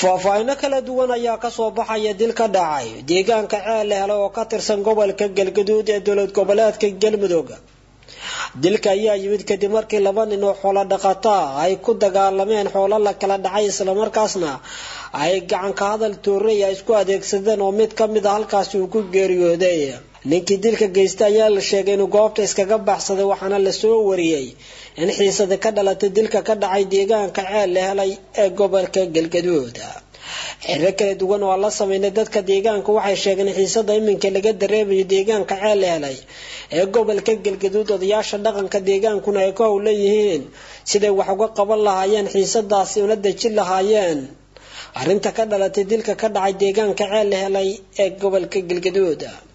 faahfaahino kala duwan ayaa kasoo baxaya dil ka dhacay deegaanka ceel la helay oo ka tirsan gobolka galgaduud ee dowlad goboleedka galmudug dilka ayaa yimid kadib markii laba nin oo xoolo dhaqataa ay ku dagaalameen xoolo la kala dhacay islamarkaasna ay gacanka hadal toorey ay isku adeegsadeen oo mid ka mid a halkaasi uu ku geeriyooday ninkii dilka geystay ayaa la sheegay inuu goobta iskaga baxsaday waxaana lasoo wariyey in xiisada ka dhalatay dilka ka dhacay deegaanka ceel la helay ee gobolka galgaduud xiro kala duwan oo la sameynay dadka deegaanka waxay sheegeen xiisada iminka laga dareemayo deegaanka ceel la helay ee gobolka galgaduud odayaasha dhaqanka deegaankuna ay ku howlan yihiin siday wax uga qaban lahaayeen xiisadaasi una dejin lahaayeen arrinta ka dhalatay dilka ka dhacay deegaanka ceel la helay ee gobolka galgaduud